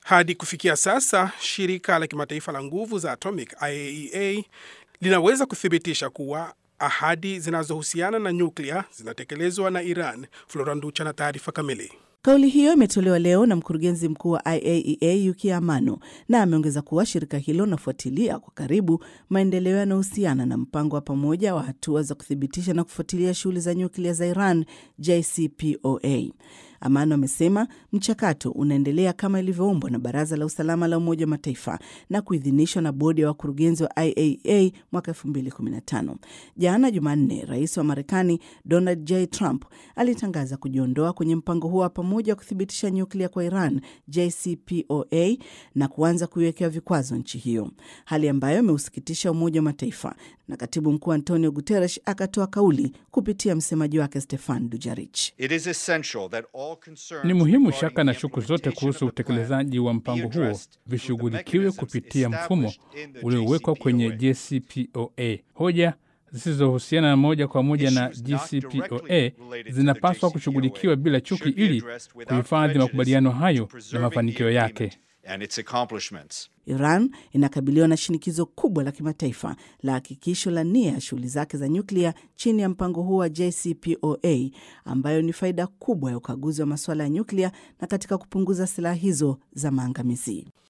Hadi kufikia sasa, shirika la kimataifa la nguvu za atomic IAEA linaweza kuthibitisha kuwa ahadi zinazohusiana na nyuklia zinatekelezwa na Iran. Flora Nducha na taarifa kamili. Kauli hiyo imetolewa leo na mkurugenzi mkuu wa IAEA Yuki Amano, na ameongeza kuwa shirika hilo linafuatilia kwa karibu maendeleo yanayohusiana na mpango wa pamoja wa hatua za kuthibitisha na kufuatilia shughuli za nyuklia za Iran, JCPOA. Amano amesema mchakato unaendelea kama ilivyoombwa na Baraza la Usalama la Umoja wa Mataifa na kuidhinishwa na bodi ya wakurugenzi wa IAEA mwaka 2015. Jana Jumanne, rais wa Marekani Donald J Trump alitangaza kujiondoa kwenye mpango huo wa pamoja wa kuthibitisha nyuklia kwa Iran, JCPOA, na kuanza kuiwekea vikwazo nchi hiyo, hali ambayo imeusikitisha Umoja wa Mataifa, na katibu mkuu Antonio Guterres akatoa kauli kupitia msemaji wake Stefan Dujarric. Ni muhimu shaka na shuku zote kuhusu utekelezaji wa mpango huo vishughulikiwe kupitia mfumo uliowekwa kwenye JCPOA. Hoja zisizohusiana na moja kwa moja na JCPOA zinapaswa kushughulikiwa bila chuki ili kuhifadhi makubaliano hayo na mafanikio yake. Iran inakabiliwa na shinikizo kubwa la kimataifa la hakikisho la nia ya shughuli zake za nyuklia chini ya mpango huo wa JCPOA, ambayo ni faida kubwa ya ukaguzi wa masuala ya nyuklia na katika kupunguza silaha hizo za maangamizi.